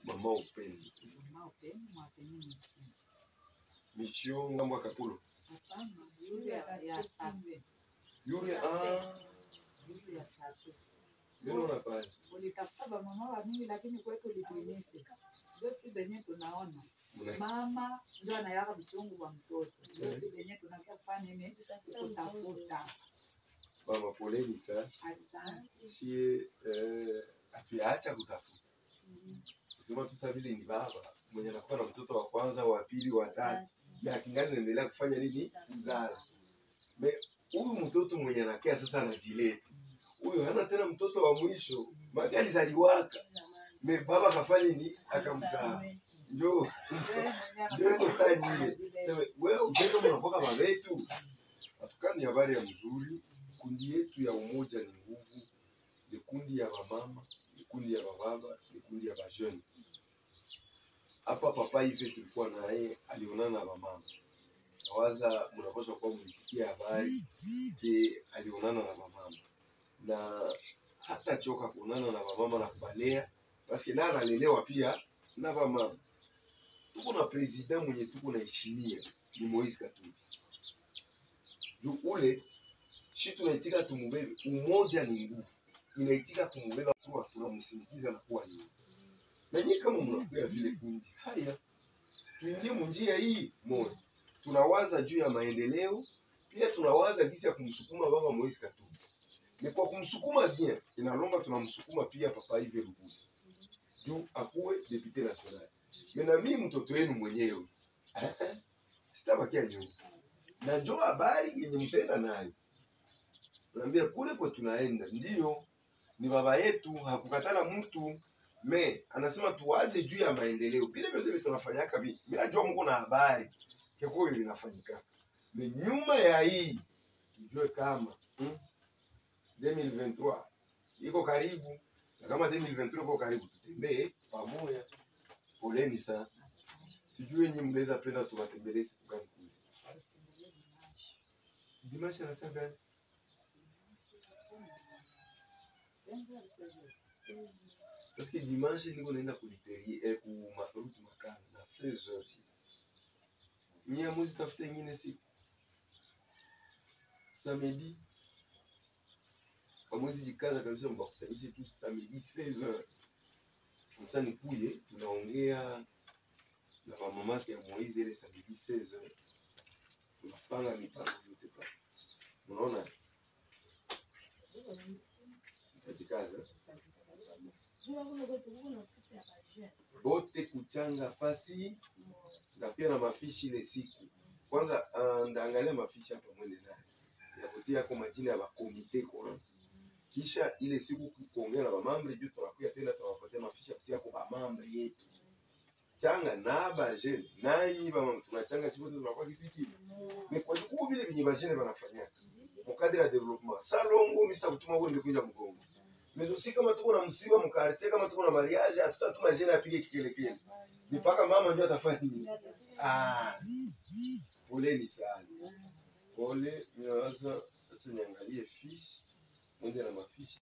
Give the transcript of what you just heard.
mama upendo Mama upendo mwafeminisi. mission ngambo ya kapulo Hapana, yule ya ya sape. yule ah Yule ya sape. ninaona pale Ulitafuta ba mama wa mingi lakini kwetu lituinise. Ndio si benye tunaona. Muna- Mama ndio anayaka vichungu wa mtoto. Ndio si benye tunakia kufanya nini? Kutafuta. mama poleni sana Asante. sie eh, hatuyaacha kutafuta kusema tu sasa vile ni baba mwenye anakuwa na mtoto wa kwanza wa pili wa tatu na akingani naendelea kufanya nini kuzala me huyu mtoto mwenye anakaa sasa anajileta huyu hana tena mtoto wa mwisho maki alizaliwaka me baba kafanya nini akamzaa njo njo iko saa nyie sema wewe uzendo mnapoka babetu hatukani habari ya mzuri kundi yetu ya umoja ni nguvu ni kundi ya wamama ni kundi ya bababa ni kundi ya bajeni hapa papa hivi tulikuwa naye alionana na wamama nawaza mnapaswa kuwa mlisikia habari ke alionana na wamama na hata choka kuonana na wamama na kubalea paske naye analelewa pia na wamama tuko na president mwenye tuko naheshimia ni Moise Katumbi juu ule shi tunaitika tumubebe umoja ni nguvu inaitika tumubeba kuwa tunamsindikiza na kuwa nyuma na nyie kama mnakuya vile kundi haya tuingie munjia hii moja tunawaza juu ya maendeleo pia tunawaza gisi ya kumsukuma baba Moise Katumbi ni kwa kumsukuma bien inalomba tunamsukuma pia papa Ive Lugulu juu akuwe depute national mena mi mtoto wenu mwenyewe eh, eh, sitabakia nyuma na njo habari yenye mtaenda nayo naambia kule kwe tunaenda ndiyo ni baba yetu hakukatala mtu me anasema tuwaze juu ya maendeleo vile vyote vile tunafanyaka vi mi najua mko na habari kekuyo linafanyika me nyuma ya hii tujue kama hmm, 2023 iko karibu na kama 2023 iko karibu tutembee pamoja poleni sana sijui yenye mnaweza penda tuwatembelee siku gani kule dimashi anasema gani parce que dimanche niko naenda kuliterie eh, ku ma- route makala na 16 heures juste nyie mwezi tafuta ingine siku samedi amwezi jikaza kabisa mbakusanyishe tu samedi 16 heures kamsa nikuye tunaongea na mamamake ya Moize ile samedi 16 heures tunapanga mipango yote pale unaona tajikaza bote kuchanga fasi na pia na mafishi ile siku kwanza uh, ndaangalia mafishi hapa mwende naye ya kutia kwa majina ya bakomite kwanza kisha ile siku kuongea na bamambre juu tunakuya tena tunawapatia mafishi ya kutia kwa bamambre yetu changa na bajene nanyi bamama tunachanga siku tunakuwa kitu hiki ni kwa jukuu vile vinyi bajene banafanyaka mukadiri ya development salongo mista kutuma wende kuinja mgongo mezosi kama tuko na msiba mkartie kama tuko na mariage hatutatuma jene apige kikelekele ni mpaka mama ndio atafanya nini ah poleni sana pole ninawaza acha niangalie fish mwende na mafishi